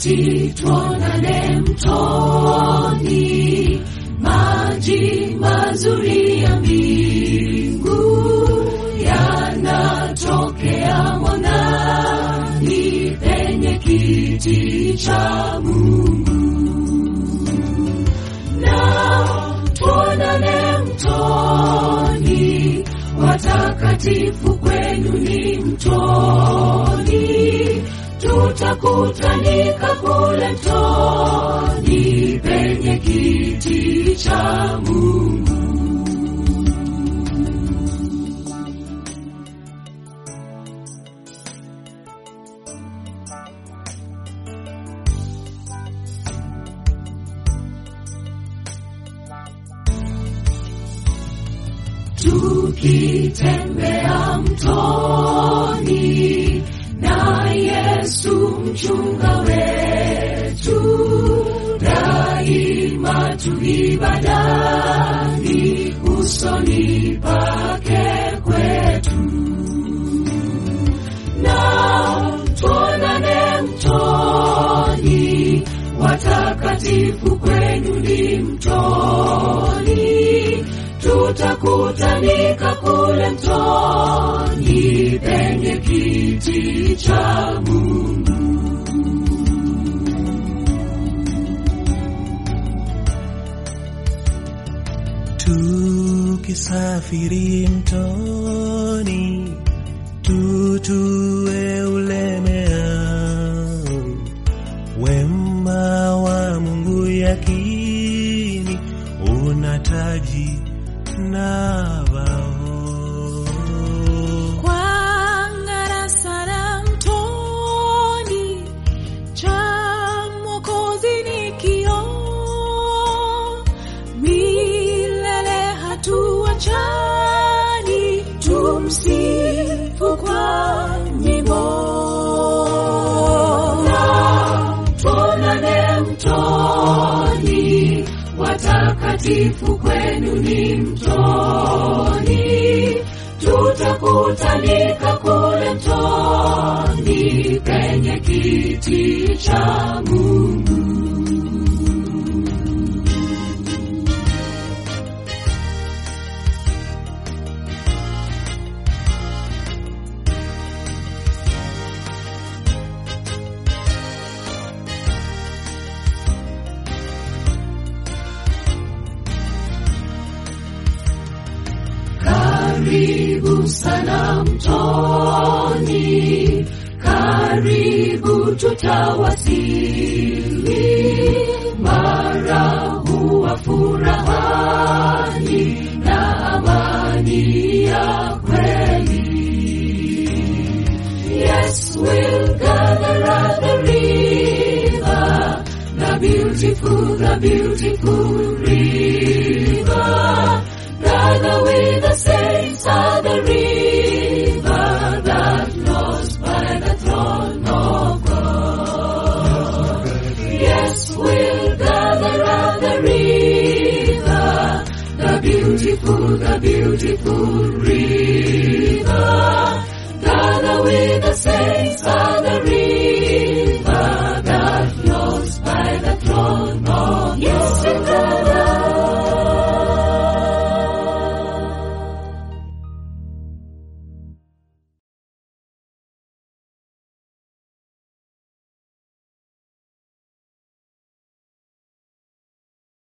kati tuonane mtoni, maji mazuri ya mbingu yanatokea monani penye kiti cha Mungu, na tuonane mtoni, watakatifu kwenu ni mtoni, tutakutanika kule mtoni penye kiti cha Mungu. tukitembea mtoni na Yesu mchunga wetu, daima tuibadani usoni pake kwetu, na tuonane mtoni, watakatifu kwenu ni mtoni tutakutanika kule mtoni penye kiti cha Mungu. Tukisafiri mtoni, tutue ulemea wema wa Mungu yakini unataji na bao Kwangara sana mtoni, cha Mwokozi ni kioo, milele hatuachani, tumsifu kwa nyimbo. Na tuonane mtoni, watakatifu kwenu ni mtoni, tutakutanika kule mtoni penye kiti cha Mungu. Karibu sana mtoni, karibu tutawasili, mara huwa furahani na amani ya kweli. Yes, we'll gather at the river, the beautiful, the beautiful river. Gather with the saints at the river that flows by the throne of God. Yes, we'll gather at the river, the beautiful, the beautiful river. Gather with the saints